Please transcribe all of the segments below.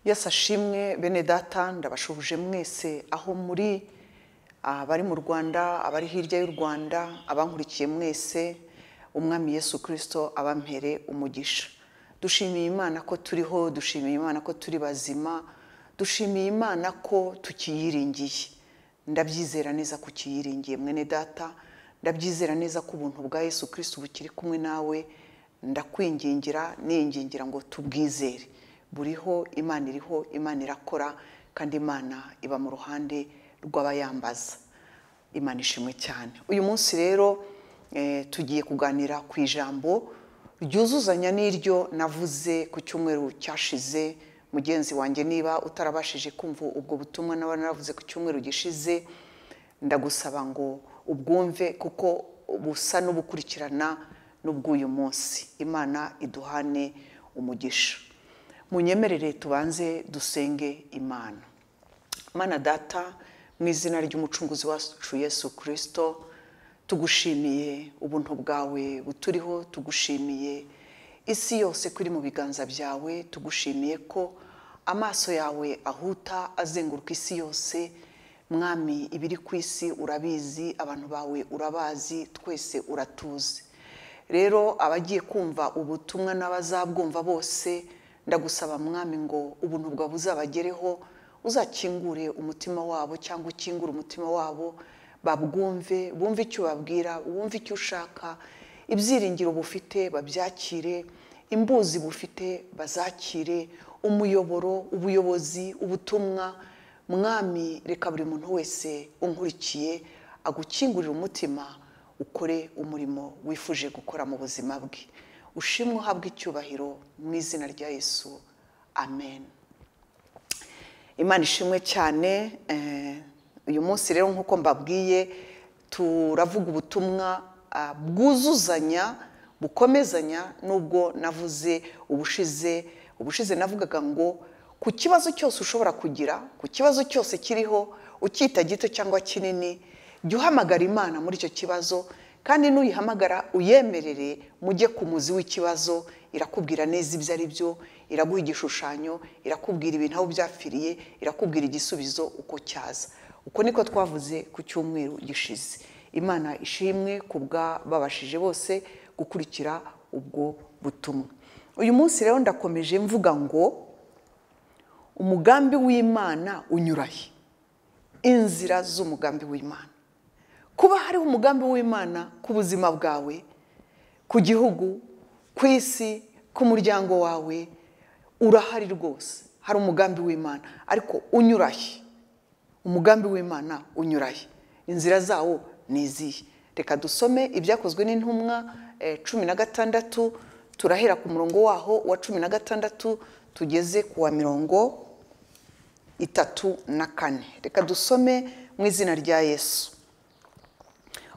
yose ashimwe bene data ndabashubuje mwese aho muri abari mu rwanda abari hirya y'u rwanda abankurikiye mwese umwami yesu kirisito abampere umugisha dushimiye imana ko turiho dushimiye imana ko turi bazima dushimiye imana ko tukiyiringiye ndabyizera neza ko ukiyiringiye mwene data ndabyizera neza ko ubuntu bwa yesu kirisito bukiri kumwe nawe ndakwingingira ningingira ngo tubwizere buriho imana iriho imana irakora kandi imana iba mu ruhande rw'abayambaza imana ishimwe cyane uyu munsi rero tugiye kuganira ku ijambo ryuzuzanya n'iryo navuze ku cyumweru cyashize mugenzi wanjye niba utarabashije kumva ubwo butumwa naba naravuze ku cyumweru gishize ndagusaba ngo ubwumve kuko busa n'ubukurikirana n'ubw'uyu munsi imana iduhane umugisha munyemerere tubanze dusenge imana mana data mu izina ry'umucunguzi wacu yesu kirisito tugushimiye ubuntu bwawe buturiho tugushimiye isi yose kuri mu biganza byawe tugushimiye ko amaso yawe ahuta azenguruka isi yose mwami ibiri ku isi urabizi abantu bawe urabazi twese uratuzi rero abagiye kumva ubutumwa n'abazabwumva bose ndagusaba mwami ngo ubuntu bwawe buzabagereho uzakingure umutima wabo cyangwa ukingure umutima wabo babwumve bumve icyo ubabwira bumve icyo ushaka ibyiringiro bufite babyakire imbuzi bufite bazakire umuyoboro ubuyobozi ubutumwa mwami reka buri muntu wese unkurikiye agukingurira umutima ukore umurimo wifuje gukora mu buzima bwe ushimwe uhabwe icyubahiro mu izina rya yesu amen imana ishimwe cyane uyu munsi rero nk'uko mbabwiye turavuga ubutumwa bwuzuzanya bukomezanya n'ubwo navuze ubushize ubushize navugaga ngo ku kibazo cyose ushobora kugira ku kibazo cyose kiriho ukita gito cyangwa kinini jya uhamagara imana muri icyo kibazo kandi n'uyihamagara uyemerere mujye ku muzi w'ikibazo irakubwira neza ibyo ari byo iraguha igishushanyo irakubwira ibintu aho byapfiriye irakubwira igisubizo uko cyaza uko niko twavuze ku cyumweru gishize imana ishimwe ku bw'ababashije bose gukurikira ubwo butumwa uyu munsi rero ndakomeje mvuga ngo umugambi w'imana unyurahe inzira z'umugambi w'imana kuba hariho umugambi w'imana ku buzima bwawe ku gihugu ku isi ku muryango wawe urahari rwose hari umugambi w'imana ariko unyurahe umugambi w'imana unyurahe inzira zawo ni izihe reka dusome ibyakozwe n'intumwa cumi na gatandatu turahera ku murongo waho wa cumi na gatandatu tugeze ku wa mirongo itatu na kane reka dusome mu izina rya yesu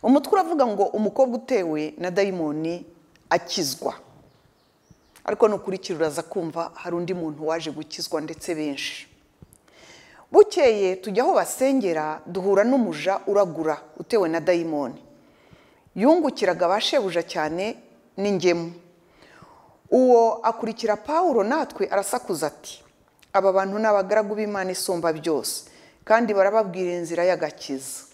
umutwe uravuga ngo umukobwa utewe na dayimoni akizwa ariko nukurikira uraza kumva hari undi muntu waje gukizwa ndetse benshi bukeye tujya aho basengera duhura n'umuja uragura utewe na dayimoni yungukiraga abashebuja cyane n'ingemu uwo akurikira pawulo natwe arasakuza ati aba bantu ni abagaragu b'imana isumba byose kandi barababwira inzira y'agakiza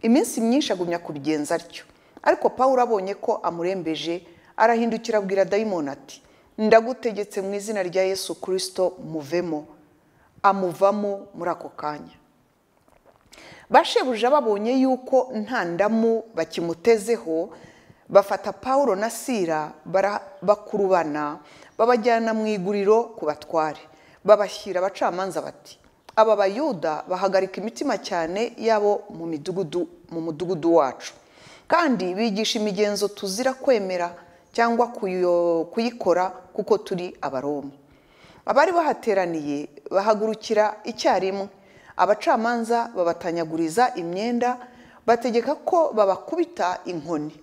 iminsi myinshi agumya kubigenza atyo ariko pawulo abonye ko amurembeje arahindukira abwira dayimoni ati ndagutegetse mu izina rya yesu kirisito muvemo amuvamo muri ako kanya bashebuja babonye yuko nta ndamu bakimutezeho bafata pawulo na sira bakurubana babajyana mu iguriro ku batware babashyira abacamanza bati aba bayuda bahagarika imitima cyane yabo mu midugudu mu mudugudu wacu kandi bigisha imigenzo tuzira kwemera cyangwa kuyikora kuko turi abaroma abari bahateraniye bahagurukira icyarimwe abacamanza babatanyaguriza imyenda bategeka ko babakubita inkoni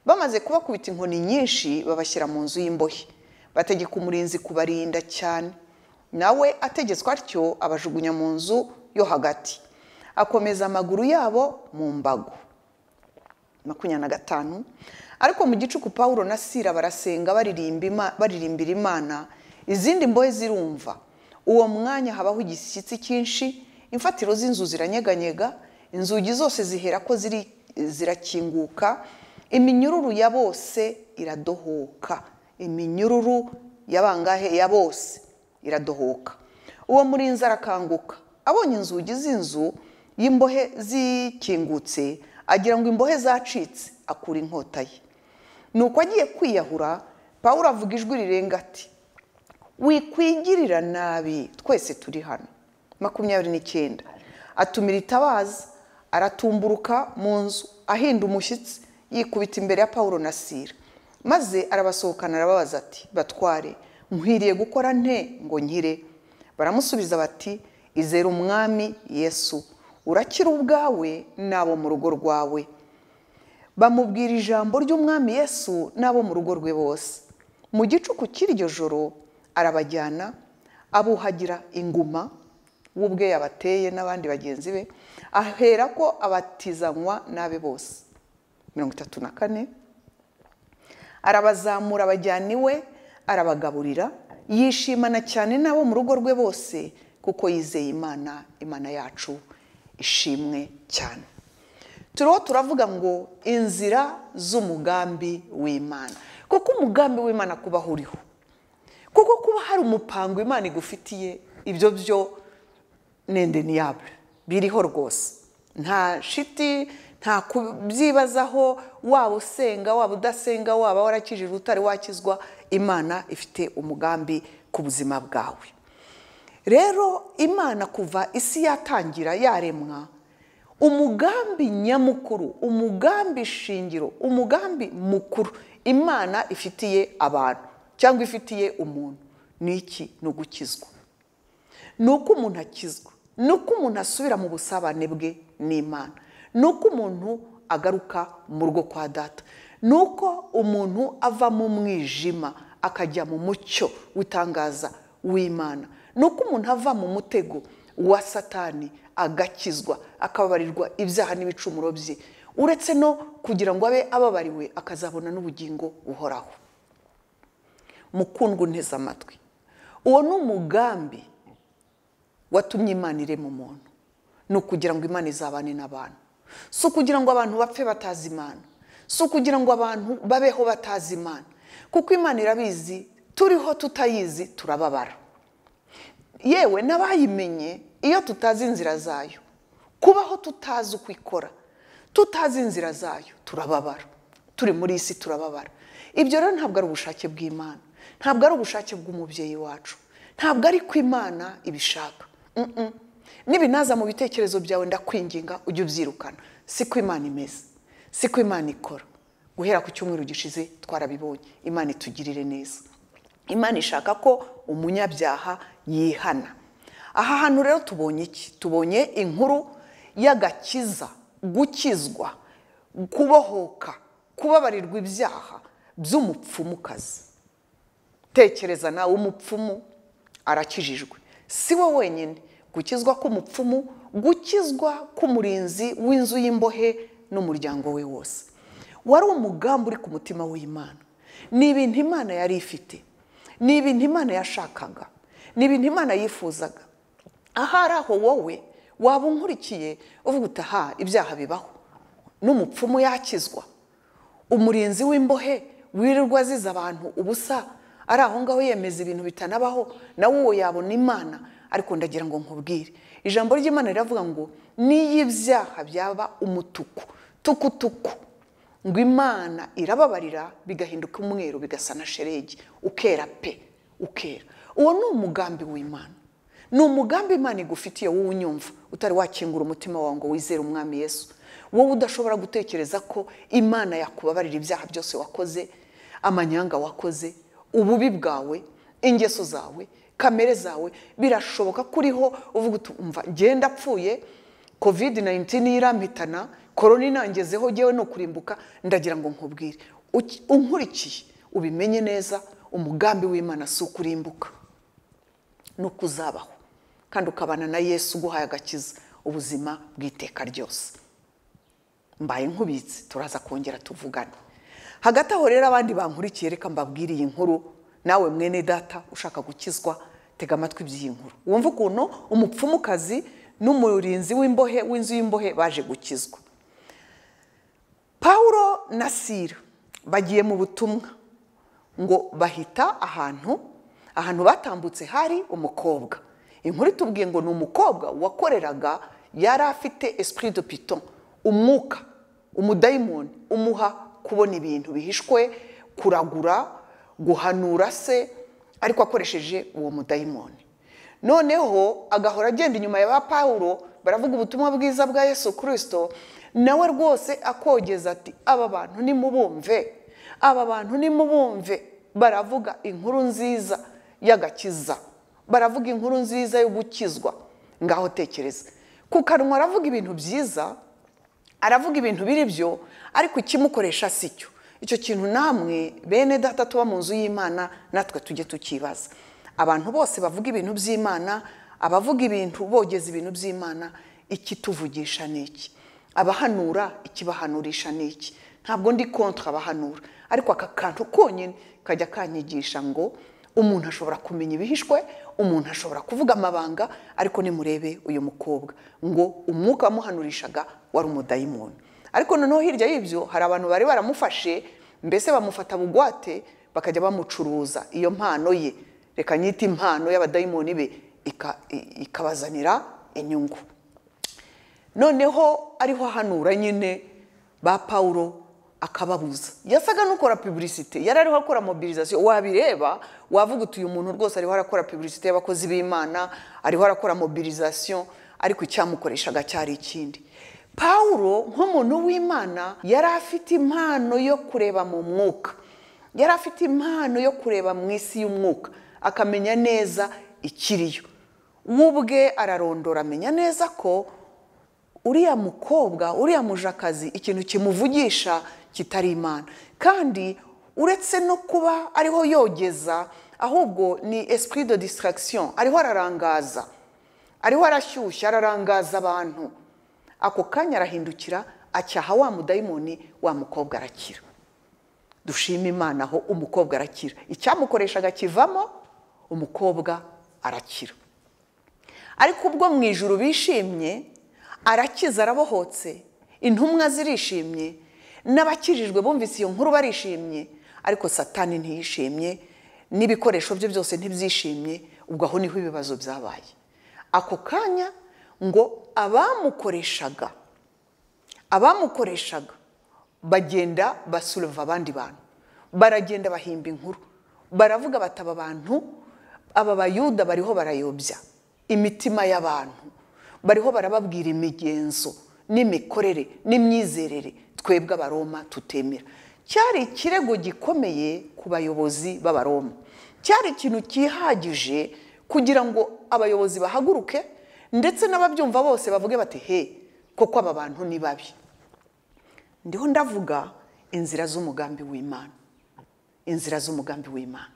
bamaze kubakubita inkoni nyinshi babashyira mu nzu y'imbohe bategeka umurinzi kubarinda cyane nawe ategetswe atyo abajugunya mu nzu yo hagati akomeza amaguru yabo mu mbago makumyabiri na gatanu ariko mu gicuku pawulo na sira barasenga baririmbira imana izindi mbohe zirumva uwo mwanya habaho igishyitsi cyinshi imfatiro z'inzu ziranyeganyega inzugi zose zihera ko ziri zirakinguka iminyururu ya bose iradohoka iminyururu y'abangahe ya bose iradohoka uwo murinzi arakanguka abonye inzugi z'inzu y'imbohe zikingutse agira ngo imbohe zacitse akura inkota ye nuko agiye kwiyahura pawulo avuga ijwi rirenga ati wikwigirira nabi twese turi hano makumyabiri n'icyenda atumira itabaza aratumburuka mu nzu ahinda umushyitsi yikubita imbere ya paul na sira maze arabasohokana arababaza ati batware nkwiriye gukora nte ngo nkire baramusubiza bati izere umwami yesu urakira ubwawe n'abo mu rugo rwawe bamubwira ijambo ry'umwami yesu n'abo mu rugo rwe bose mu gicuku cy'iryo joro arabajyana abuhagira inguma we ubwe yabateye n'abandi bagenzi be ahera ko abatizanywa n'abe bose mirongo itatu na kane arabazamura abajyana iwe arabagaburira yishimana cyane n'abo mu rugo rwe bose kuko yizeye imana imana yacu ishimwe cyane turiho turavuga ngo inzira z'umugambi w'imana kuko umugambi w'imana kuba uriho kuko kuba hari umupango imana igufitiye ibyo byo nende niyabure biriho rwose nta shiti nta kubyibazaho waba usenga waba udasenga waba warakijijwe utari wakizwa imana ifite umugambi ku buzima bwawe rero imana kuva isi yatangira yaremwa umugambi nyamukuru umugambi shingiro umugambi mukuru imana ifitiye abantu cyangwa ifitiye umuntu ni iki ni ugukizwa ni uko umuntu akizwa ni uko umuntu asubira mu busabane bwe n'imana ni uko umuntu agaruka mu rugo kwa data ni uko umuntu ava mu mwijima akajya mu mucyo w'itangaza w'imana ni uko umuntu ava mu mutego wa satani agakizwa akababarirwa ibyaha n'ibicumuro bye uretse no kugira ngo abe ababariwe akazabona n'ubugingo buhoraho mukundwa unteze amatwi uwo ni umugambi watumye imana irema umuntu ni ukugira ngo imana izabane n'abantu si ukugira ngo abantu bapfe batazi imana si ukugira ngo abantu babeho batazi imana kuko imana irabizi turiho tutayizi turababara yewe n'abayimenye iyo tutazi inzira zayo kubaho tutazi uko ikora tutazi inzira zayo turababara turi muri isi turababara ibyo rero ntabwo ari ubushake bw'imana ntabwo ari ubushake bw'umubyeyi wacu ntabwo ari ko imana ibishaka n'ibinaza mu bitekerezo byawe ndakwinginga ujye ubyirukana si ko imana imeze si ko imana ikora guhera ku cyumweru gishize twarabibonye imana itugirire neza imana ishaka ko umunyabyaha yihana aha hantu rero tubonye iki tubonye inkuru y'agakiza gukizwa kubohoka kubabarirwa ibyaha by'umupfumukazi tekereza nawe umupfumu arakijijwe si we wenyine gukizwa k'umupfumu gukizwa k'umurinzi w'inzu y'imbohe n'umuryango we wose wari umugambi uri ku mutima w'imana ni ibintu imana yari ifite ni ibintu imana yashakaga ni ibintu imana yifuzaga ahari aho wowe waba unkurikiye uvuga utaha ibyaha bibaho n'umupfumu yakizwa umurinzi w'imbohe wirirwa aziza abantu ubusa ari aho ngaho yemeza ibintu bitanabaho nawe uwo yabona imana ariko ndagira ngo nkubwire ijambo ry'imana riravuga ngo n'iyo ibyaha byaba umutuku tukutuku ngo imana irababarira bigahinduka umweru bigasa na sheregi ukera pe ukera uwo ni umugambi w'imana ni umugambi imana igufitiye wowe unyumva utari wakingura umutima wawe ngo wizere umwami yesu wowe udashobora gutekereza ko imana yakubabarira ibyaha byose wakoze amanyanga wakoze ububi bwawe ingeso zawe kamere zawe birashoboka ko uriho uvuga utumva ngenda apfuye kovide nayinitini irampitana korona inangezeho ngewe ni ukurimbuka ndagira ngo nkubwire unkurikiye ubimenye neza umugambi w'imana si ukurimbuka ni uko uzabaho kandi ukabana na yesu uguhaye agakiza ubuzima bw'iteka ryose mbaye nkubitse turaza kongera tuvugane hagati aho rero abandi bankurikiye reka mbabwire iyi nkuru nawe mwene data ushaka gukizwa tega amatwi by'iyi nkuru wumva ukuntu umupfumukazi n'umurinzi w'imbohe w'inzu y'imbohe baje gukizwa pawulo na sira bagiye mu butumwa ngo bahita ahantu ahantu batambutse hari umukobwa inkuru itubwiye ngo ni umukobwa wakoreraga yari afite esprit de piton umwuka umudayimoni umuha kubona ibintu bihishwe kuragura guhanura se ariko akoresheje uwo mudayimoni noneho agahora agenda inyuma ya ba pawulo baravuga ubutumwa bwiza bwa yesu kirisito nawe rwose akogeza ati aba bantu nimubumve aba bantu nimubumve baravuga inkuru nziza y'agakiza baravuga inkuru nziza yo gukizwa ngaho tekereza ku kanwa aravuga ibintu byiza aravuga ibintu biri byo ariko ikimukoresha si cyo icyo kintu namwe bene data tuba mu nzu y'imana natwe tujye tukibaza abantu bose bavuga ibintu by'imana abavuga ibintu bogeza ibintu by'imana ikituvugisha ni iki abahanura ikibahanurisha ni iki ntabwo ndi kontra abahanura ariko aka kantu konyine kajya kanyigisha ngo umuntu ashobora kumenya ibihishwe umuntu ashobora kuvuga amabanga ariko nimurebe uyu mukobwa ngo umwuka wamuhanurishaga wari umudayimoni ariko noneho hirya y'ibyo hari abantu bari baramufashe mbese bamufata bugwate bakajya bamucuruza iyo mpano ye reka nyite impano y'abadayimoni be ikabazanira inyungu noneho ariho ahanura nyine ba pawulo akababuza yasaga n'ukora pubulisite yari ariho akora mobilizasiyo wabireba wavuga uti uyu muntu rwose ariho arakora pubulisite y'abakozi b'imana ariho arakora mobilizasiyo ariko icyamukoreshaga cyari ikindi pawulo nk'umuntu w'imana yari afite impano yo kureba mu mwuka yari afite impano yo kureba mu isi y'umwuka akamenya neza ikiriyo we ubwe ararondora amenya neza ko uriya mukobwa uriya mujakazi ikintu kimuvugisha kitari imana kandi uretse no kuba ariho yogeza ahubwo ni esprit de distraction ariho ararangaza ariho arashyushya ararangaza abantu ako kanya arahindukira acyaha wa mudayimoni wa mukobwa arakira dushima imana aho umukobwa arakira icyamukoreshaga kivamo umukobwa arakira ariko ubwo mu ijuru bishimye arakiza arabohotse intumwa zirishimye n'abakijijwe bumvise iyo nkuru barishimye ariko satani ntiyishimye n'ibikoresho bye byose ntibyishimye ubwo aho niho ibibazo byabaye ako kanya ngo abamukoreshaga abamukoreshaga bagenda basureva abandi bantu baragenda bahimba inkuru baravuga bataba abantu aba bayuda bariho barayobya imitima y'abantu bariho barababwira imigenzo n'imikorere n'imyizerere twebwe abaroma tutemera cyari ikirego gikomeye ku bayobozi b'abaroma cyari ikintu cyihagije kugira ngo abayobozi bahaguruke ndetse n'ababyumva bose bavuge bati he koko aba bantu ni babi ndiho ndavuga inzira z'umugambi w'imana inzira z'umugambi w'imana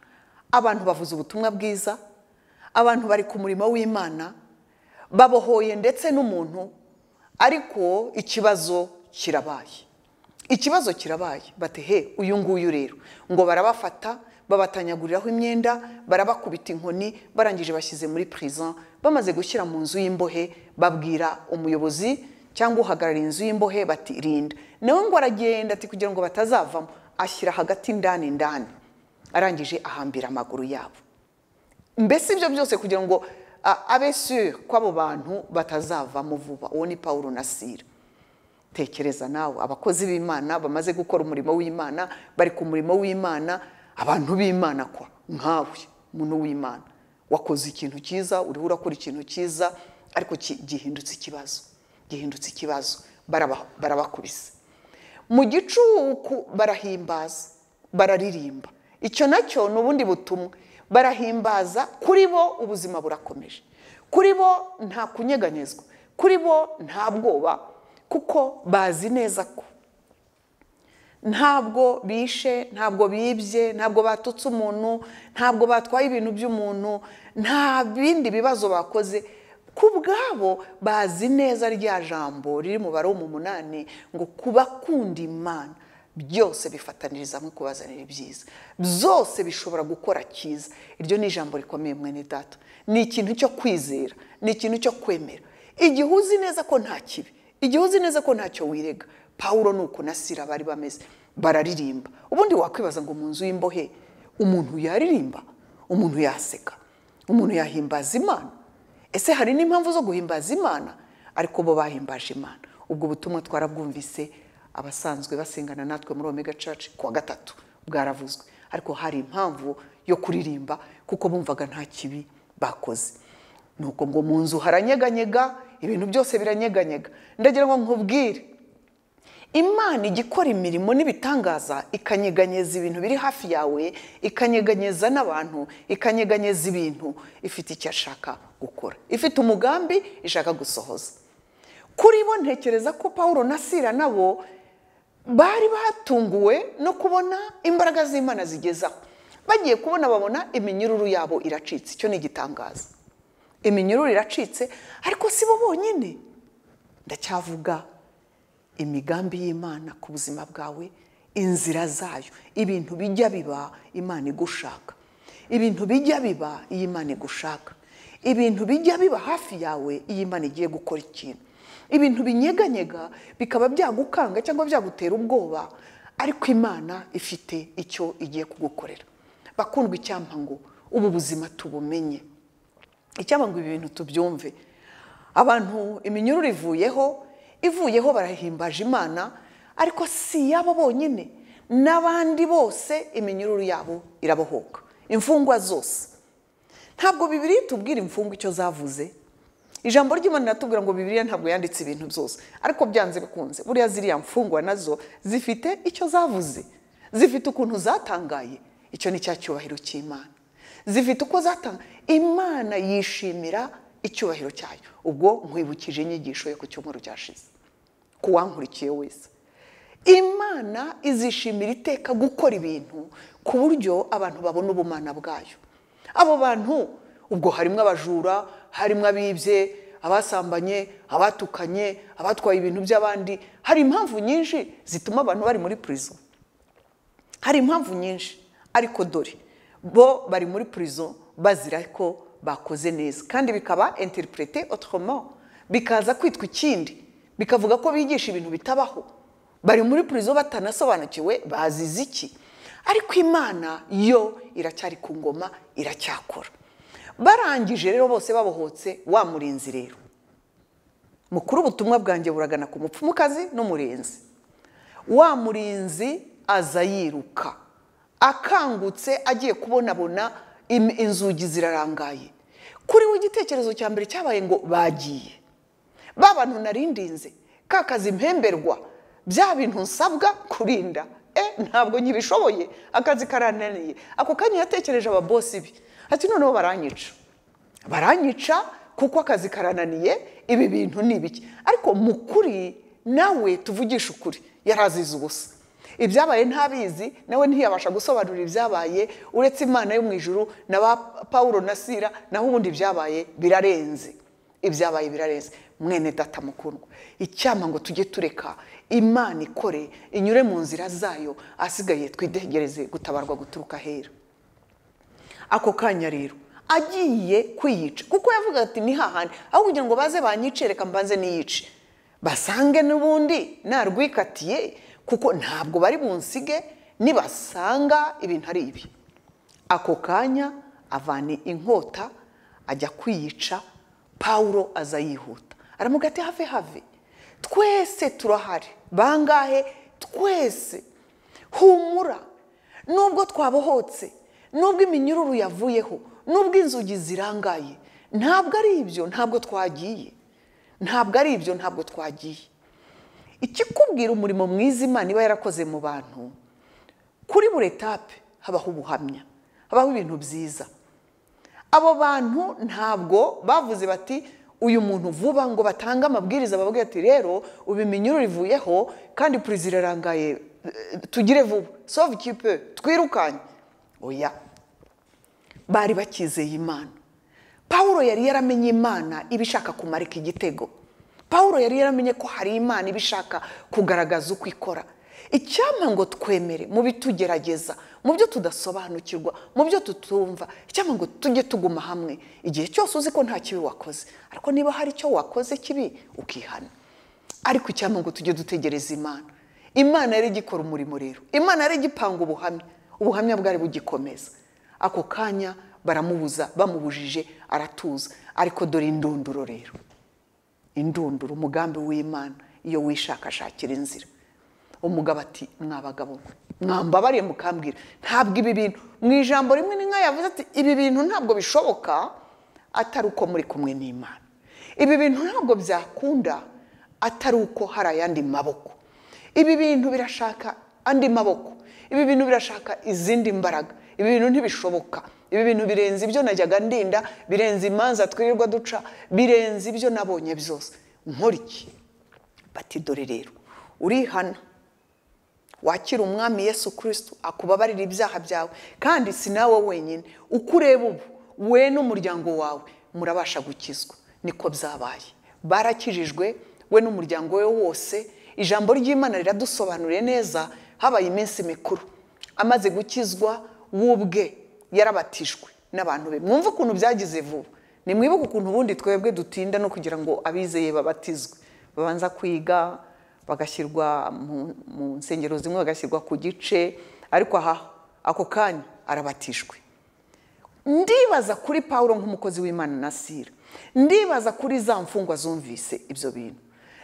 abantu bavuze ubutumwa bwiza abantu bari ku murimo w'imana babohoye ndetse n'umuntu ariko ikibazo kirabaye ikibazo kirabaye bati he uyu nguyu rero ngo barabafata babatanyaguriraho imyenda barabakubita inkoni barangije bashyize muri prison bamaze gushyira mu nzu y'imbohe babwira umuyobozi cyangwa uhagarariye inzu y'imbohe bati rinda nawe ngo aragenda ati kugira ngo batazavamo ashyira hagati indani indani arangije ahambira amaguru yabo mbese ibyo byose kugira ngo abe sure ko abo bantu batazavamo vuba uwo ni paul nasira tekereza nawe abakozi b'imana bamaze gukora umurimo w'imana bari ku murimo w'imana abantu b'imana kwa nkawe umuntu w'imana wakoze ikintu cyiza uriho urakora ikintu cyiza ariko gihindutse ikibazo gihindutse ikibazo barabakubise mu gicuku barahimbaza bararirimba icyo nacyo ni ubundi butumwa barahimbaza kuri bo ubuzima burakomeje kuri bo nta kunyeganyezwa kuri bo nta bwoba kuko bazi neza ko ntabwo bishe ntabwo bibye ntabwo batutse umuntu ntabwo batwaye ibintu by'umuntu nta bindi bibazo bakoze ku bwabo bazi neza rya jambo riri mu baro mu munani ngo kubakunda imana byose bifataniriza hamwe kubazanira ibyiza byose bishobora gukora cyiza iryo ni ijambo rikomeye mwene data ni ikintu cyo kwizera ni ikintu cyo kwemera igihe uzi neza ko nta kibi igihe uzi neza ko ntacyo wirega pawuro ni uko na sira bari bameze bararirimba ubundi wakwibaza ngo mu nzu y'imbohe umuntu yaririmba umuntu yaseka umuntu yahimbaza imana ese hari n'impamvu zo guhimbaza imana ariko bo bahimbaje imana ubwo butumwa twarabwumvise abasanzwe basengana natwe muri omega church ku wa gatatu bwaravuzwe ariko hari impamvu yo kuririmba kuko bumvaga nta kibi bakoze ni uko ngo mu nzu haranyeganyega ibintu byose biranyeganyega ndagira ngo nkubwire imana ijya ikora imirimo n'ibitangaza ikanyeganyeza ibintu biri hafi yawe ikanyeganyeza n'abantu ikanyeganyeza ibintu ifite icyo ashaka gukora ifite umugambi ishaka gusohoza kuri bo ntekereza ko paul na sira nabo bari batunguwe no kubona imbaraga z'imana zigezaho bagiye kubona babona iminyururu yabo iracitse icyo ni igitangaza iminyururu iracitse ariko si bo bonyine ndacyavuga imigambi y'imana ku buzima bwawe inzira zayo ibintu bijya biba imana igushaka ibintu bijya biba iyi imana igushaka ibintu bijya biba hafi yawe iyi imana igiye gukora ikintu ibintu binyeganyega bikaba byagukanga cyangwa byagutera ubwoba ariko imana ifite icyo igiye kugukorera bakundwa icyampa ngo ubu buzima tubumenye icyampa ngo ibi bintu tubyumve abantu iminyururu ivuyeho ivuyeho barahimbaje imana ariko si yabo bonyine n'abandi bose iminyururu yabo irabohoka imfungwa zose ntabwo bibiri tubwira imfungwa icyo zavuze ijambo ry'imana natubwira ngo bibiriya ntabwo yanditse ibintu byose ariko byanze bikunze buriya ziriya mfungwa nazo zifite icyo zavuze zifite ukuntu zatangaye icyo ni cya cyubahiro cy'imana zifite uko zatanga imana yishimira icyubahiro cyayo ubwo nkwibukije inyigisho yo ku cyumweru cyashize ku wankurikiye wese imana izishimira iteka gukora ibintu ku buryo abantu babona ubumana bwayo abo bantu ubwo harimo abajura harimo abibye abasambanye abatukanye abatwaye ibintu by'abandi hari impamvu nyinshi zituma abantu bari muri purizo hari impamvu nyinshi ariko dore bo bari muri purizo bazira ko bakoze neza kandi bikaba interipurete otoroma bikaza kwitwa ikindi bikavuga ko bigisha ibintu bitabaho bari muri purizo batanasobanukiwe bazize iki ariko imana yo iracyari ku ngoma iracyakora barangije rero bose babohotse wamurinzi rero mukuru ubutumwa bwanjye buragana ku mupfumukazi n'umurinzi wa murinzi aza yiruka akangutse agiye kubonabona inzugi zirarangaye kuri we igitekerezo cya mbere cyabaye ngo bagiye ba bantu narindinze ka kazi mpemberwa bya bintu nsabwa kurinda e ntabwo nyibishoboye akazi karananiye ako kanya yatekereje ababosi be ati noneho baranyica baranyica kuko akazi karananiye ibi bintu ni ibiki ariko mu kuri nawe tuvugisha ukuri yarazize ubusa ibyabaye ntabizi nawe ntiyabasha gusobanura ibyabaye uretse imana yo mu ijuru na ba paul na sira naho ubundi ibyabaye birarenze ibyabaye birarenze mwene data mukundwa icyama ngo tujye tureka imana ikore inyure mu nzira zayo asigaye twitegereze gutabarwa guturuka ahera ako kanya rero agiye kwiyica kuko yavuga ati ni hahandi aho kugira ngo baze banyice reka mbanze niyice basange n'ubundi narwikatiye kuko ntabwo bari bunsige nibasanga ibintu ari ibi ako kanya avana inkota ajya kwiyica paul aza yihuta aramuga ati have have twese turahari bangahe twese humura nubwo twabohotse nubwo iminyururu yavuyeho nubwo inzugi zirangaye ntabwo ari ibyo ntabwo twagiye ntabwo ari ibyo ntabwo twagiye ikikubwira umurimo mwiza imana iba yarakoze mu bantu kuri buri etape habaho ubuhamya habaho ibintu byiza abo bantu ntabwo bavuze bati uyu muntu vuba ngo batange amabwiriza bavuge ati rero ubu iminyururu ivuyeho kandi perezida irarangaye tugire vuba sove kipe twirukanye oya bari bakizeye imana paul yari yaramenye imana iba ishaka kumarika igitego paul yari yaramenye ko hari imana iba ishaka kugaragaza uko ikora icyampa ngo twemere mu bitugerageza mu byo tudasobanukirwa mu byo tutumva icyampa ngo tujye tuguma hamwe igihe cyose uzi ko nta kibi wakoze ariko niba hari icyo wakoze kibi ukihana ariko icyampa ngo tujye dutegereza imana imana yari igikora umurimo rero imana yari igipanga ubuhamya ubuhamya bwari bugikomeza ako kanya baramubuza bamubujije aratuza ariko dore indunduro rero indunduro umugambi w'imana iyo wishakashakira inzira umugabo ati mwabagabo mwe mwambabariye mukambwira ntabwo ibi bintu mu ijambo rimwe n'inka yavuze ati ibi bintu ntabwo bishoboka atari uko muri kumwe n'imana ibi bintu ntabwo byakunda atari uko hari ayandi maboko ibi bintu birashaka andi maboko ibi bintu birashaka izindi mbaraga ibi bintu ntibishoboka ibi bintu birenze ibyo najyaga ndinda birenze imanza twirirwa duca birenze ibyo nabonye byose nkuriki bati dore rero urihana wakira umwami yesu kirisito akubabarira ibyaha byawe kandi si nawe wenyine uko ureba ubu we n'umuryango wawe murabasha gukizwa niko byabaye barakijijwe we n'umuryango we wose ijambo ry'imana riradusobanuriye neza habaye iminsi mikuru amaze gukizwa w'ubwe yarabatijwe n'abantu be mwumve ukuntu byagize vuba nimwibuke ukuntu ubundi twebwe dutinda no kugira ngo abizeye babatizwe babanza kwiga bagashyirwa mu nsengero zimwe bagashyirwa ku gice ariko aha ako kanya arabatijwe ndibaza kuri paul nk'umukozi w'imana na sira ndibaza kuri za mfungwa zumvise ibyo bintu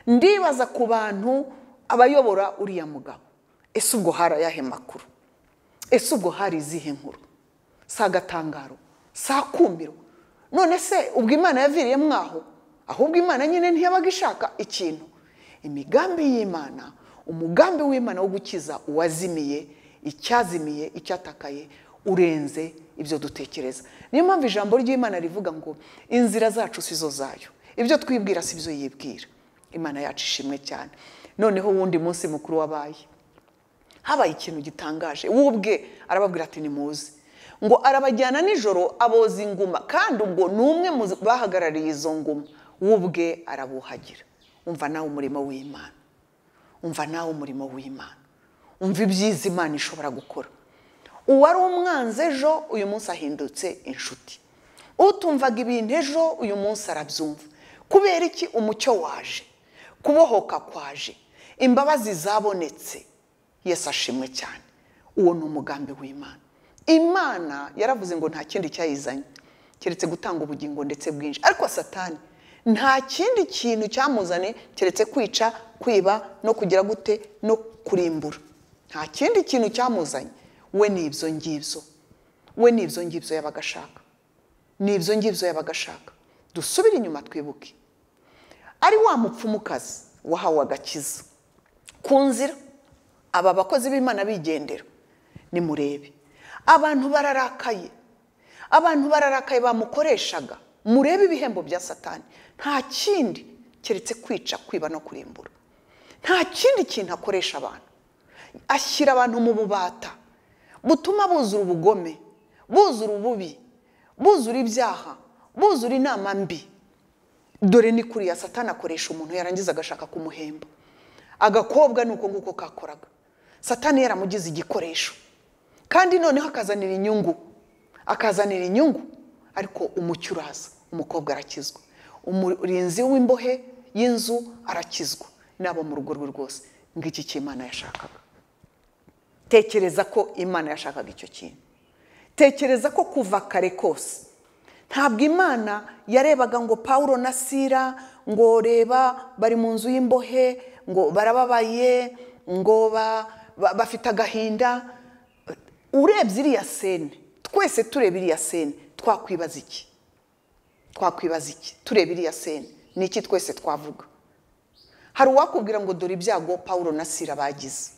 ndibaza ku bantu abayobora uriya mugabo ese ubwo hari ayahe makuru ese ubwo hari izihe nkuru si agatangaro si akumiro none se ubwo imana yaviriyemo aho ahubwo imana nyine ntiyabaga ishaka ikintu imigambi y'imana umugambi w'imana wo gukiza uwazimiye icyazimiye icyatakaye urenze ibyo dutekereza niyo mpamvu ijambo ry'imana rivuga ngo inzira zacu si zo zayo ibyo twibwira si byo yibwira imana yacu ishimwe cyane noneho uwundi munsi mukuru wabaye habaye ikintu gitangaje wubwe arababwira ati nimuze ngo arabajyana nijoro aboza inguma kandi ubwo ni umwe mu bahagarariye izo nguma w'ubwe arabuhagira umva nawe umurimo w'imana umva nawe umurimo w'imana umva ibyiza imana ishobora gukora uwari umwanzi ejo uyu munsi ahindutse inshuti utumvaga ibintu ejo uyu munsi arabyumva kubera iki umucyo waje kubohoka kwaje imbabazi zabonetse yesi ashimwe cyane uwo ni umugambi w'imana imana yaravuze ngo nta kindi cyayizanye keretse gutanga ubugingo ndetse bwinshi ariko satani nta kindi kintu cyamuzanye keretse kwica kwiba no kugira gute no kurimbura nta kindi kintu cyamuzanye we ni ibyo ngibyo we ni ibyo ngibyo yabaga ashaka ni ibyo ngibyo yabaga ashaka dusubire inyuma twibuke ari wa mupfumukazi wahawe agakiza ku nzira aba bakozi b'imana bigendera nimurebe abantu bararakaye abantu bararakaye bamukoreshaga murebe ibihembo bya satani nta kindi keretse kwica kwiba no kurimbura nta kindi kintu akoresha abantu ashyira abantu mu bubata butuma buzura ubugome buzura ububi buzura ibyaha buzura inama mbi dore ni kuriya satani akoresha umuntu yarangiza agashaka kumuhemba agakobwa ni uko nguko kakoraga satani yaramugize igikoresho kandi noneho akazanira inyungu akazanira inyungu ariko umucyo uraza umukobwa arakizwa umurinzi w'imbohe y'inzu arakizwa n'abo mu rugo rwe rwose ngo iki cy'imana yashakaga tekereza ko imana yashakaga icyo kintu tekereza ko kuva kare kose ntabwo imana yarebaga ngo paul na sira ngo reba bari mu nzu y'imbohe ngo barababaye ngo bafite agahinda urebye iriya sene twese tureba iriya sene twakwibaza iki twakwibaza iki tureba iriya sene ni iki twese twavuga hari uwakubwira ngo dore ibyago paul na sira bagize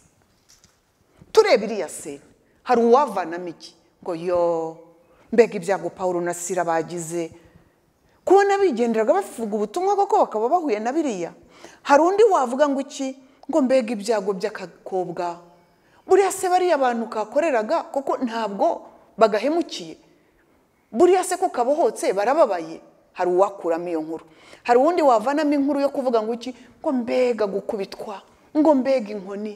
tureba iriya sene hari uwavanamo iki ngo yo mbega ibyago paul na sira bagize kubona bigenderaga bavuga ubutumwa koko bakaba bahuye na biriya hari undi wavuga ngo iki ngo mbega ibyago by'akakobwa buriya se bariya bantu kakoreraga kuko ntabwo bagahemukiye buriya se ko kabohotse barababaye hari uwakuramo iyo nkuru hari uwundi wavanamo inkuru yo kuvuga ngo iki ngo mbega gukubitwa ngo mbega inkoni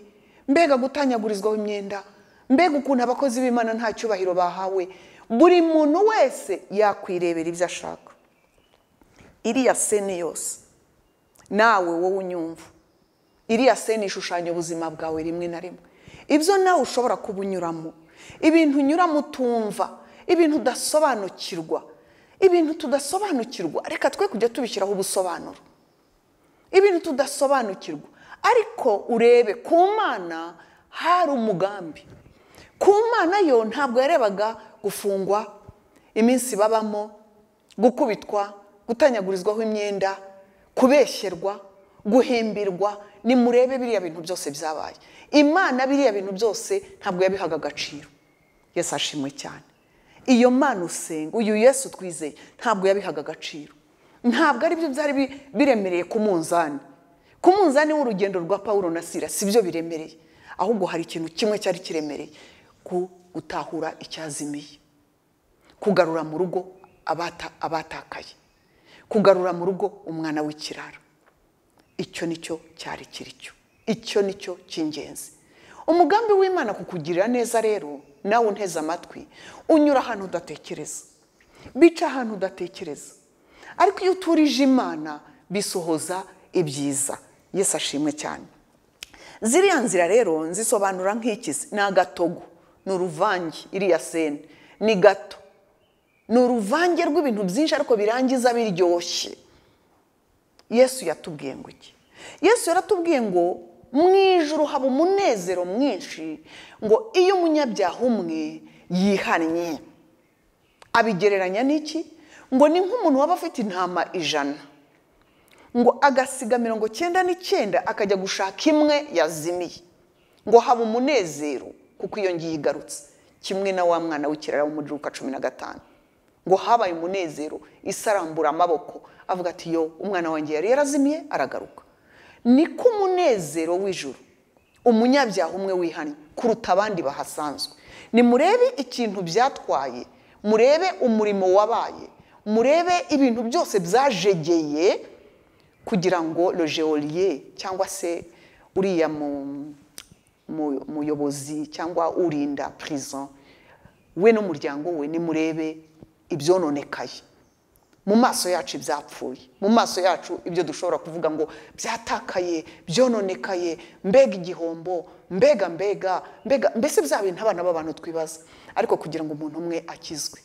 mbega gutanyagurizwaho imyenda mbega ukuntu abakozi b'imana nta cyubahiro bahawe buri muntu wese yakwirebera ibyo ashaka iriya sene yose nawe wowe unyumva iriya sene ishushanya ubuzima bwawe rimwe na rimwe ibyo nawe ushobora kuba unyuramo ibintu unyuramo utumva ibintu udasobanukirwa ibintu tudasobanukirwa reka twe kujya tubishyiraho ubusobanuro ibintu tudasobanukirwa ariko urebe ku mana hari umugambi ku mana yo ntabwo yarebaga gufungwa iminsi babamo gukubitwa gutanyagurizwaho imyenda kubeshyerwa guhimbirwa nimurebe biriya bintu byose byabaye imana biriya bintu byose ntabwo yabihaga agaciro yesu ashimwe cyane iyo mana usenga uyu yesu twizeye ntabwo yabihaga agaciro ntabwo ari byo byari biremereye ku munzani ku munzani w'urugendo rwa paul na sira si byo biremereye ahubwo hari ikintu kimwe cyari kiremereye ku gutahura icyazimiye kugarura mu rugo abatakaye kugarura mu rugo umwana w'ikirara icyo nicyo cyari kiri cyo icyo nicyo cy'ingenzi umugambi w'imana kukugirira neza rero nawe unteze amatwi unyura ahantu udatekereza bica ahantu udatekereza ariko iyo uturije imana bisohoza ibyiza yesi ashimwe cyane ziriya nzira rero nzisobanura nk'ikizi ni agatogo ni uruvange iriya sene ni gato ni uruvange rw'ibintu byinshi ariko birangiza biryoshye yesu yatubwiye ngo iki yesu yaratubwiye ngo mu ijoro haba umunezero mwinshi ngo iyo umunyabyaha umwe yihannye abigereranya n'iki ngo ni nk'umuntu waba afite intama ijana ngo agasiga mirongo cyenda n'icyenda akajya gushaka imwe yazimiye ngo haba umunezero kuko iyo ngiyo igarutse kimwe na wa mwana w'ikirara wo mu gihugu cumi na gatanu ngo habaye umunezero isarambura amaboko avuga ati yo umwana wanjye yari yarazimiye aragaruka niko umunezero w'ijuru umunyabyaha umwe wihannye kuruta abandi bahasanzwe nimurebe ikintu byatwaye murebe umurimo wabaye murebe ibintu byose byajegeye kugira ngo logeoliye cyangwa se uriya muyobozi cyangwa urinda prison we n'umuryango we nimurebe ibyononekaye mu maso yacu ibyapfuye mu maso yacu ibyo dushobora kuvuga ngo byatakaye byononekaye mbega igihombo mbega mbega mbega mbese bya bintu abana b'abantu twibaza ariko kugira ngo umuntu umwe akizwe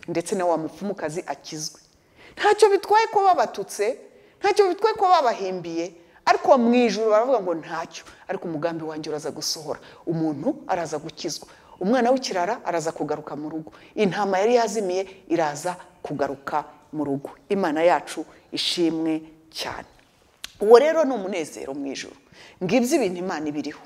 ndetse na wa mupfumukazi akizwe ntacyo bitwaye ko babatutse ntacyo bitwaye ko babahimbiye ariko mu ijoro baravuga ngo ntacyo ariko umugambi wanjye uraza gusohora umuntu araza gukizwa umwana w'ikirara araza kugaruka mu rugo intama yari yazimiye iraza kugaruka mu rugo imana yacu ishimwe cyane uwo rero ni umunezero mu ijoro ngibyo ibintu imana ibiriho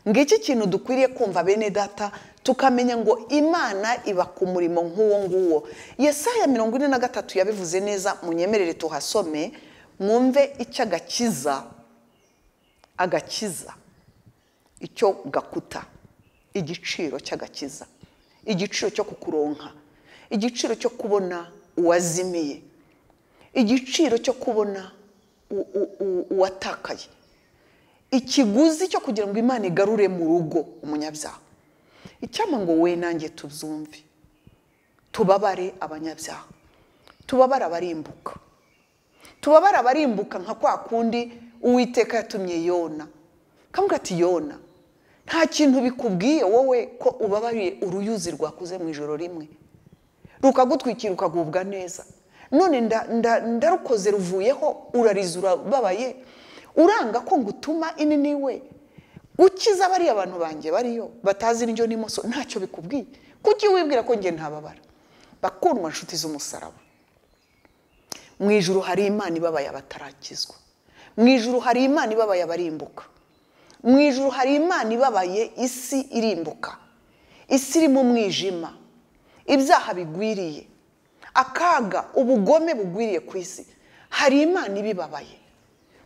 ngiki kintu dukwiriye kumva bene data tukamenya ngo imana iba ku murimo nk'uwo nguwo yesaya mirongo ine na gatatu yabivuze neza munyemerere tuhasome mwumve icyo agakiza agakiza icyo gakuta igiciro cy'agakiza igiciro cyo kukuronka igiciro cyo kubona uwazimiye igiciro cyo kubona uwatakaye ikiguzi cyo kugira ngo imana igarure mu rugo umunyabyaha icyama ngo we nanjye tubyumve tubabare abanyabyaha tubabare abarimbuka tubabare abarimbuka nka kwa kundi uwiteka yatumye yona kamubwira ati yona nta kintu bikubwiye wowe ko ubabariye uruyuzi rwakuze mu ijoro rimwe rukagutwikira ukagubwa neza none ndarukoze ruvuyeho urariza urababaye uranga ko ngutuma inini we ukiza bariya bantu banjye bariyo batazi indyo n'imoso ntacyo bikubwiye kuki wibwira ko njye ntababara bakundwa inshuti z'umusaraba mu ijoro hari imana ibabaye abatarakizwa mu ijoro hari imana ibabaye abarimbuka mu ijoro hari imana ibabaye isi irimbuka isi irimo umwijima ibyaha bigwiriye akaga ubugome bugwiriye ku isi hari imana ibibabaye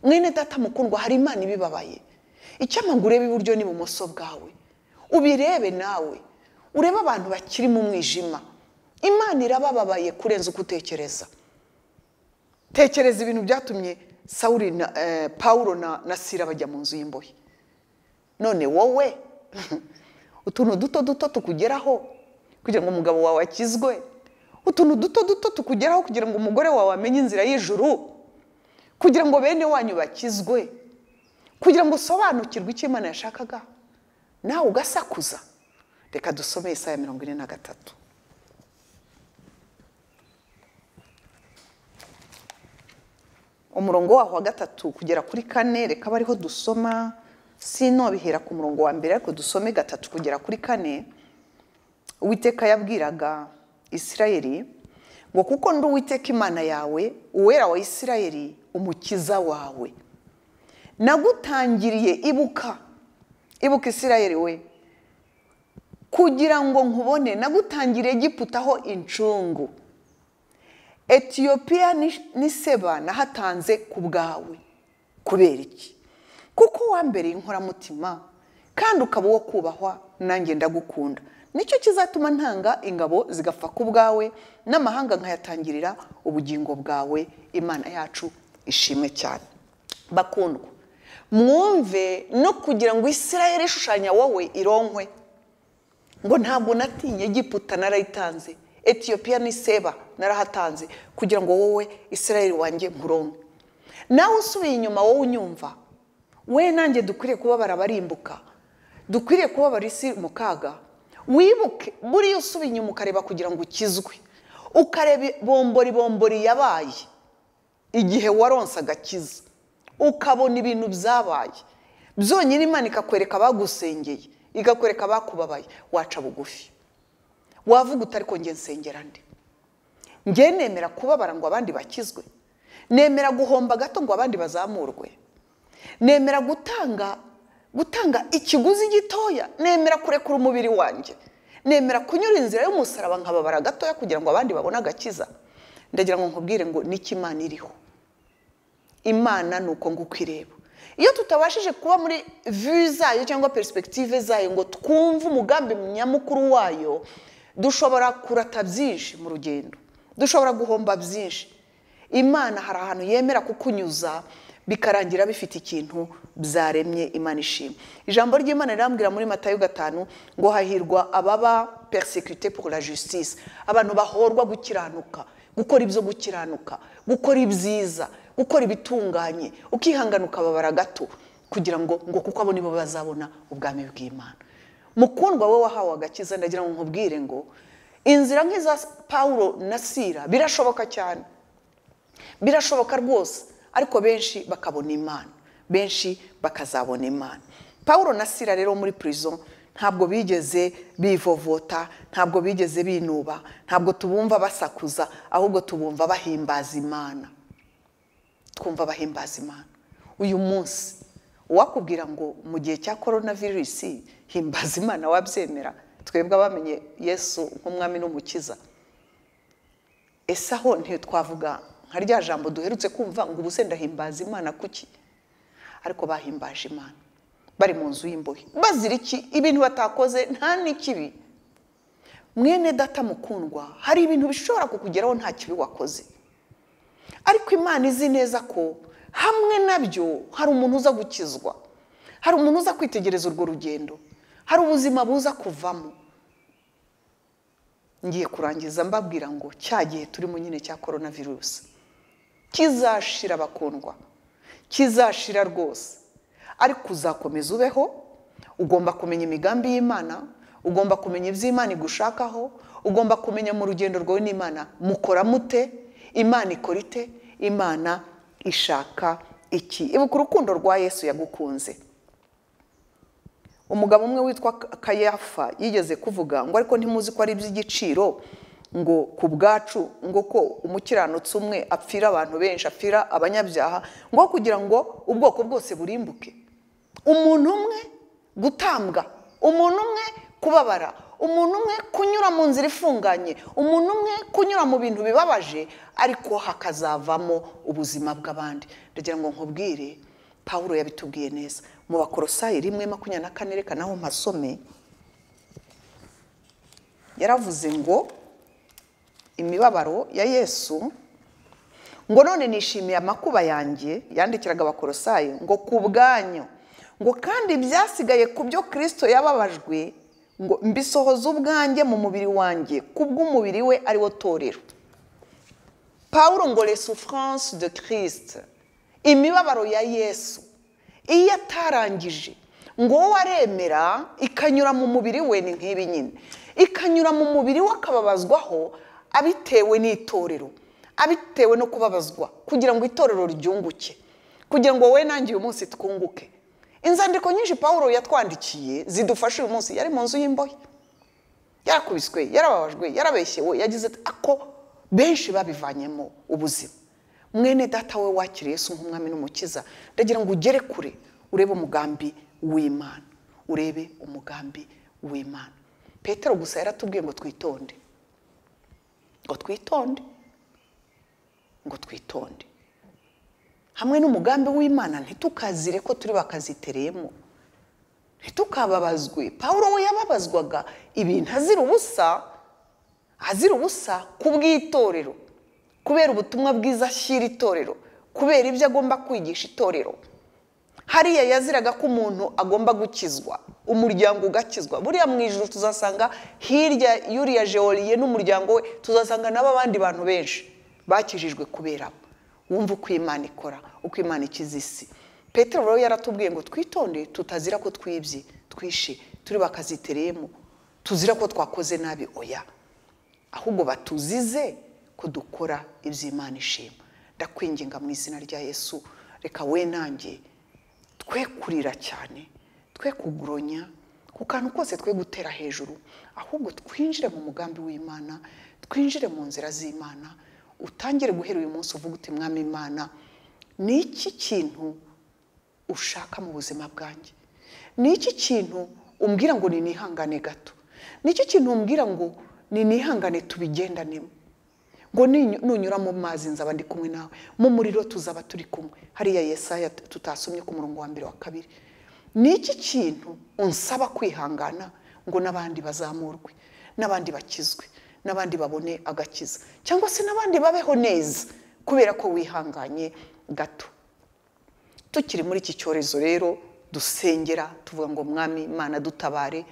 mwene data mukundwa hari imana ibibabaye icyamaguru urebe iburyo n'ibumoso bwawe ubirebe nawe urebe abantu bakiri mu mwijima imana irabababaye kurenza uko utekereza tekereza ibintu byatumye sawuri na pawuro na sira bajya mu nzu y'imbohe none wowe utuntu duto duto tukugeraho kugira ngo umugabo wawe akizwe utuntu duto duto tukugeraho kugira ngo umugore wawe amenye inzira y'ijuru kugira ngo bene wanyu bakizwe kugira ngo usobanukirwe icyo imana yashakaga nawe ugasakuza reka dusome isaha ya mirongo ine na gatatu umurongo waho wa gatatu kugera kuri kane reka bariho dusoma sino bihera ku murongo wa mbere ariko dusome gatatu kugera kuri kane uwiteka yabwiraga isirayeli ngo kuko ndi uwiteka imana yawe uwera wa isirayeli umukiza wawe nagutangiriye ibuka ibuka isirayeli we kugira ngo nkubone nagutangiriye giputaho incungu etiyopiya ni seba nahatanze ku bwawe kubera iki kuko wambereye inkoramutima kandi ukaba uwo kubahwa nanjye ndagukunda nicyo kizatuma ntanga ingabo zigapfa ku bwawe n'amahanga nkayatangirira ubugingo bwawe imana yacu ishimwe cyane bakundwa mwumve no kugira ngo isirayeli ishushanya wowe ironkwe ngo ntabwo natinye giputa narayitanze etiyopiya ni seba narahatanze kugira ngo wowe isirayeli wanjye nkuronke nawe usubiye inyuma wowe unyumva we nanjye dukwiriye kubabara abarimbuka dukwiriye kubabara isi mu kaga wibuke buriya usubiye inyuma ukareba kugira ngo ukizwe ukareba bombori bombori yabaye igihe waronse agakiza ukabona ibintu byabaye byonyine imana ikakwereka abagusengeye ikakwereka abakubabaye waca bugufi wavuga utari kongera nsengera ndi nge nemera kubabara ngo abandi bakizwe nemera guhomba gato ngo abandi bazamurwe nemera gutanga gutanga ikiguzi gitoya nemera kurekura umubiri wanjye nemera kunyura inzira y'umusaraba nkababara gatoya kugira ngo abandi babone agakiza ndagira ngo nkubwire ngo n'iki imana iriho imana ni uko ngo uko ireba iyo tutabashije kuba muri vi zayo cyangwa perisipegitive zayo ngo twumve umugambi nyamukuru wayo dushobora kurata byinshi mu rugendo dushobora guhomba byinshi imana hari ahantu yemera kukunyuza bikarangira bifite ikintu byaremye imana ishima ijambo ry'imana rirambwira muri matayo gatanu ngo hahirwa ababa persecuté pour la justice abantu bahorwa gukiranuka gukora ibyo gukiranuka gukora ibyiza gukora ibitunganye ukihangana ukababara gato kugira ngo ngo kuko abo nibo bazabona ubwami bw'imana mukundwa we wahawe agakiza ndagira ngo nkubwire ngo inzira nk'iza paul na sira birashoboka cyane birashoboka rwose ariko benshi bakabona imana benshi bakazabona imana paul na sira rero muri prison ntabwo bigeze bivovota ntabwo bigeze binuba ntabwo tubumva basakuza ahubwo tubumva bahimbaza imana twumva bahimbaza imana uyu munsi uwakubwira ngo mu gihe cya korona virusi himbaza imana wabyemera twebwe abamenye yesu nk'umwami n'umukiza ese aho ntitwavuga nka rya jambo duherutse kumva ngo ubuse ndahimbaza imana kuki ariko bahimbaje imana bari mu nzu y'imbohe bazira iki ibintu batakoze nta n'ikibi mwene data mukundwa hari ibintu bishobora kukugeraho nta kibi wakoze ariko imana izi neza ko hamwe nabyo hari umuntu uza gukizwa hari umuntu uza kwitegereza urwo rugendo hari ubuzima buza kuvamo ngiye kurangiza mbabwira ngo cya gihe turimo nyine cya korona virusi kizashira bakundwa kizashira rwose ariko uzakomeza ubeho ugomba kumenya imigambi y'imana ugomba kumenya ibyo imana igushakaho ugomba kumenya mu rugendo rwawe n'imana mukora mute imana ikora ite imana ishaka iki ibuka urukundo rwa yesu yagukunze umugabo umwe witwa kayafa yigeze kuvuga ngo ariko ntimuzi ko ari iby'igiciro ngo ku bwacu ngo ko umukiranutsi umwe apfira abantu benshi apfira abanyabyaha ngo kugira ngo ubwoko bwose burimbuke umuntu umwe gutambwa umuntu umwe kubabara umuntu umwe kunyura mu nzira ifunganye umuntu umwe kunyura mu bintu bibabaje ariko hakazavamo ubuzima bw'abandi ndagira ngo nkubwire paul yabitubwiye neza mu bakorosayi rimwe makumyabiri na kane reka naho mpasome yaravuze ngo imibabaro ya yesu ngo none nishimiye amakuba yanjye yandikiraga abakorosayi ngo ku bwanyu ngo kandi byasigaye ku byo kirisito yababajwe ngo mbisohoze ubwanjye mu mubiri wanjye kubw'umubiri we ari wo torero paul ngo resufurance de kirisite imibabaro ya yesu iyo atarangije ngo wowe aremera ikanyura mu mubiri we ni nk'ibi nyine ikanyura mu mubiri we akababazwaho abitewe n'itorero abitewe no kubabazwa kugira ngo itorero ryunguke kugira ngo wowe nanjye uyu munsi twunguke inzandiko nyinshi paul yatwandikiye zidufasha uyu munsi yari mu nzu y'imbohe yarakubiswe yarababajwe yarabeshyewe yagize ako benshi babivanyemo ubuzima mwene data we wakiriye Yesu nk'umwami n'umukiza ndagira ngo ugere kure urebe umugambi w'imana urebe umugambi w'imana petero gusa yaratubwiye ngo twitonde ngo twitonde ngo twitonde hamwe n'umugambi w'imana ntitukazire ko turi bakazitereyemo ntitukababazwe paul we yababazwaga ibintu azira ubusa azira ubusa ku bw'itorero kubera ubutumwa bwiza ashyira itorero kubera ibyo agomba kwigisha itorero hariya yaziraga ko umuntu agomba gukizwa umuryango ugakizwa buriya mu ijoro tuzasanga hirya y'uriya jeoriye n'umuryango we tuzasanga nabo abandi bantu benshi bakijijwe kubera bo wumva uko imana ikora uko imana ikiza isi petero rero yaratubwiye ngo twitonde tutazira ko twibye twishe turi bakazitereyemo tuzira ko twakoze nabi oya ahubwo batuzize ko dukora iby'imana ishima ndakwinginga mu izina rya yesu reka we nanjye twe kurira cyane twe kuguronya ku kantu kose twe gutera hejuru ahubwo twinjire mu mugambi w'imana twinjire mu nzira z'imana utangire guhera uyu munsi uvuga uti mwami imana ni iki kintu ushaka mu buzima bwanjye ni iki kintu umbwira ngo ninihangane gato ni iki kintu umbwira ngo ninihangane tubigendanemo ngo nunyura mu mazi nzaba ndi kumwe nawe mu muriro tuzaba turi kumwe hariya yesaya tutasomye ku murongo wa mbere wa kabiri ni iki kintu unsaba kwihangana ngo n'abandi bazamurwe n'abandi bakizwe n'abandi babone agakiza cyangwa se n'abandi babeho neza kubera ko wihanganye gato tukiri muri iki cyorezo rero dusengera tuvuga ngo mwami imana dutabare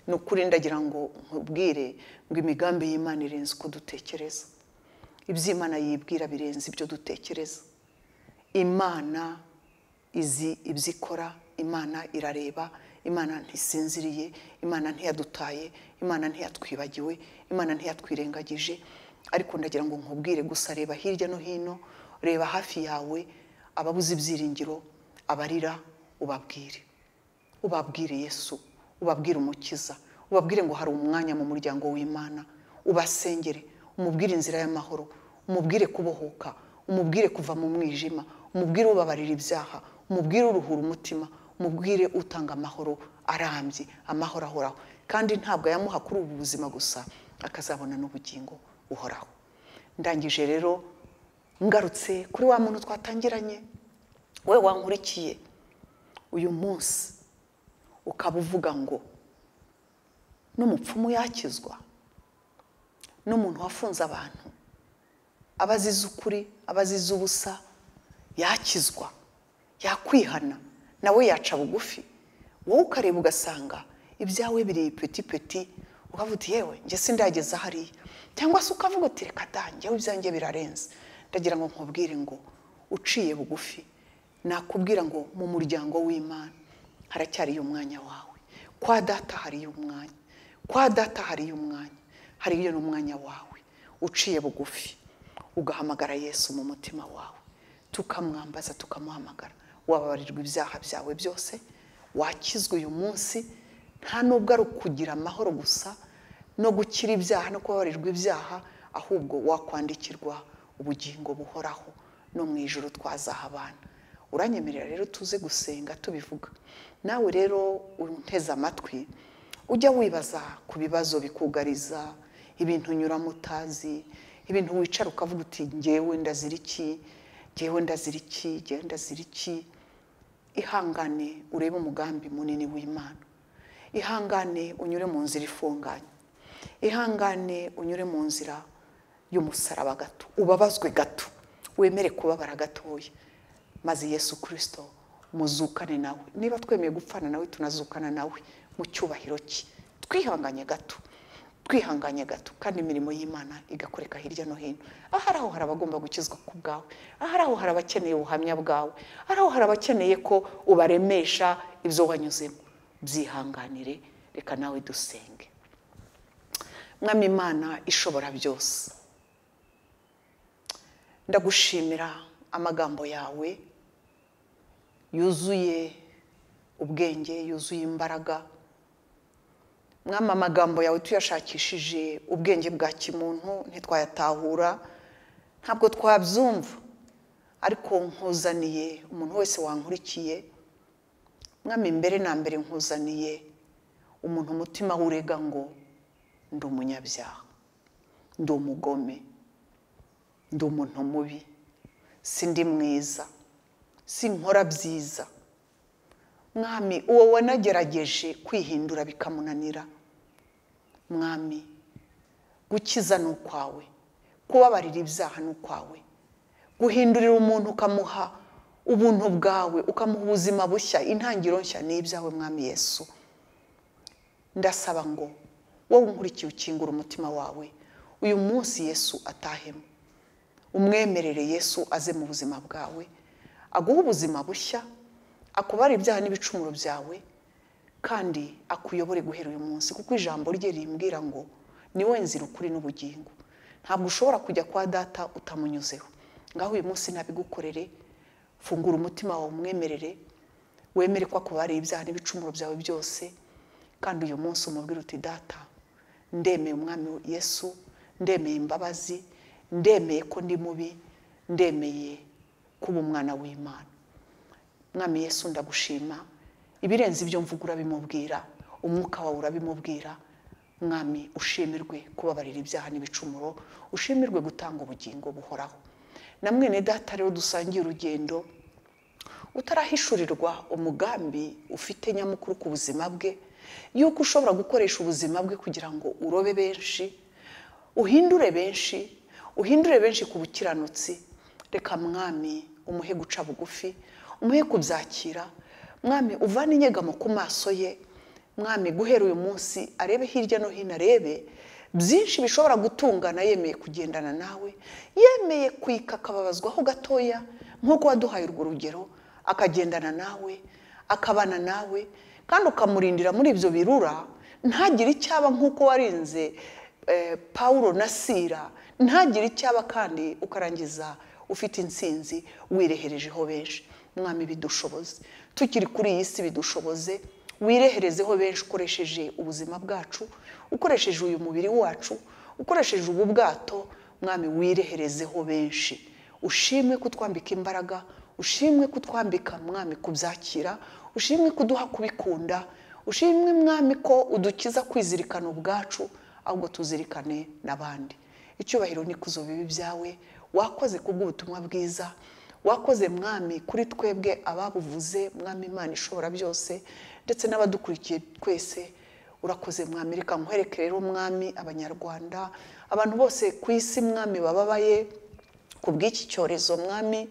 ni ukuri ndagira ngo nkubwire ngo imigambi y'imana irenze uko dutekereza iby'imana yibwira birenze ibyo dutekereza imana izi ibyo ikora imana irareba imana ntisinziriye imana ntiyadutaye imana ntiyatwibagiwe imana ntiyatwirengagije ariko ndagira ngo nkubwire gusa reba hirya no hino reba hafi yawe ababuze ibyiringiro abarira ubabwire ubabwire yesu ubabwire umukiza ubabwire ngo hari umwanya mu muryango w'imana ubasengere umubwire inzira y'amahoro umubwire kubohoka umubwire kuva mu mwijima umubwire ubabarira ibyaha umubwire uruhura umutima umubwire utanga amahoro arambye amahoro ahoraho kandi ntabwo yamuha kuri ubu buzima gusa akazabona n'ubugingo uhoraho ndangije rero ngarutse kuri wa muntu twatangiranye we wankurikiye uyu munsi ukaba uvuga ngo n'umupfumu yakizwa n'umuntu wafunze abantu aba azize ukuri aba azize ubusa yakizwa yakwihana nawe yaca bugufi wowe ukareba ugasanga ibyawe biri peti peti ukavuga uti yewe njye sindageza hariya cyangwa se ukavuga uti reka njyewe ibyanjye birarenze ndagira ngo nkubwire ngo uciye bugufi nakubwira ngo mu muryango w'imana haracyariyo umwanya wawe kwa data hariyo umwanya kwa data hariyo umwanya hariyo n'umwanya wawe uciye bugufi ugahamagara yesu mu mutima wawe tukamwambaza tukamuhamagara wababarirwa ibyaha byawe byose wakizwa uyu munsi nta nubwo ari ukugira amahoro gusa no gukira ibyaha no kubabarirwa ibyaha ahubwo wakwandikirwa ubugingo buhoraho no mu ijoro twazahabana uranyemerera rero tuze gusenga tubivuga nawe rero unteze amatwi ujya wibaza ku bibazo bikugariza ibintu unyuramo utazi ibintu wicara ukavuga uti ngewe ndazira iki ngewe ndazira iki ngewe ndazira iki ihangane urebe umugambi munini w'imana ihangane unyure mu nzira ifunganye ihangane unyure mu nzira y'umusaraba gato ubabazwe gato wemere kubabara gatoya maze yesu kirisito muzukane nawe niba twemeye gupfana nawe tunazukana nawe mu cyubahiro cye twihanganye gato twihanganye gato kandi imirimo y'imana igakoreka hirya no hino ahari aho hari abagomba gukizwa ku bwawe ahari aho hari abakeneye ubuhamya bwawe ahari aho hari abakeneye ko ubaremesha ibyo wanyuzemo byihanganire reka nawe dusenge mwami imana ishobora byose ndagushimira amagambo yawe yuzuye ubwenge yuzuye imbaraga mwama amagambo yawe tuyashakishije ubwenge bwa kimuntu ntitwayatahura ntabwo twabyumva ariko nkuzaniye umuntu wese wankurikiye mwami mbere na mbere nkuzaniye umuntu umutima wurega ngo ndi umunyabyaha ndi umugome ndi umuntu mubi si ndi mwiza si nkora byiza mwami uwo wanagerageje kwihindura bikamunanira mwami gukiza ni ukwawe kubabarira ibyaha ni ukwawe guhindurira umuntu ukamuha ubuntu bwawe ukamuha ubuzima bushya intangiriro nshya ni ibyawe mwami yesu ndasaba ngo wowe unkurikiye ukingura umutima wawe uyu munsi yesu atahemo umwemerere yesu aze mu buzima bwawe aguhe ubuzima bushya akubara ibyaha n'ibicumuro byawe kandi akuyobore guhera uyu munsi kuko ijambo rye rimbwira ngo ni nzira ukuri n'ubugingo ntabwo ushobora kujya kwa data utamunyuzeho ngaho uyu munsi nabigukorere fungura umutima wawe umwemerere wemere ko akubariye ibyaha n'ibicumuro byawe byose kandi uyu munsi umubwire uti data ndemeye umwami yesu ndemeye imbabazi ndemeye ko ndi mubi ndemeye kuba umwana w'imana mwami yesu ndagushima ibirenze ibyo mvuga urabimubwira umwuka wawe urabimubwira mwami ushimirwe kubabarira ibyaha n'ibicumuro ushimirwe gutanga ubugingo buhoraho na mwene data rero dusangiye urugendo utarahishurirwa umugambi ufite nyamukuru ku buzima bwe yuko ushobora gukoresha ubuzima bwe kugira ngo urobe benshi uhindure benshi uhindure benshi ku bukiranutsi reka mwami umuhe guca bugufi umuhe kubyakira mwami uvane inyegamo ku maso ye mwami guhera uyu munsi arebe hirya no hino arebe byinshi bishobora gutungana yemeye kugendana nawe yemeye kwika akababazwaho gatoya nk'uko waduhaye urwo rugero akagendana nawe akabana nawe kandi ukamurindira muri ibyo birura ntagire icyaba nk'uko warinze paul na sira ntagire icyaba kandi ukarangiza ufite insinzi wireherejeho benshi mwami bidushoboze tukiri kuri iyi si bidushoboze wireherezeho benshi ukoresheje ubuzima bwacu ukoresheje uyu mubiri wacu ukoresheje ubu bwato mwami wireherezeho benshi ushimwe kutwambika imbaraga ushimwe kutwambika mwami kubyakira ushimwe kuduha kubikunda ushimwe mwami ko udukiza kwizirikana ubwacu ahubwo tuzirikane n'abandi icyubahiro n'ikuzo bibi byawe wakoze kubw'ubutumwa bwiza wakoze mwami kuri twebwe ababuvuze mwami imana ishobora byose ndetse n'abadukurikiye twese urakoze mwami reka nkwereke rero mwami abanyarwanda abantu bose ku isi mwami bababaye ku bw'iki cyorezo mwami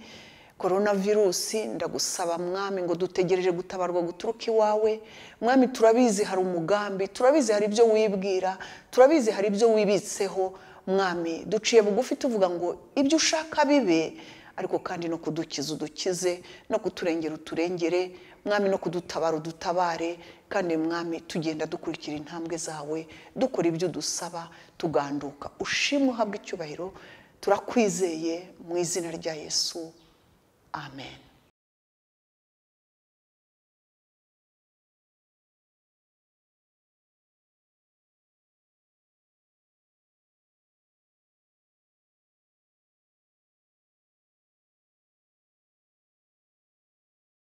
korona virusi ndagusaba mwami ngo dutegereje gutabarwa guturuka iwawe mwami turabizi hari umugambi turabizi hari ibyo wibwira turabizi hari ibyo wibitseho mwami duciye bugufi tuvuga ngo ibyo ushaka bibe ariko kandi no kudukiza udukize no kuturengera uturengere mwami no kudutabara udutabare kandi mwami tugenda dukurikira intambwe zawe dukora ibyo udusaba tuganduka ushimwe uhabwe icyubahiro turakwizeye mu izina rya yesu amen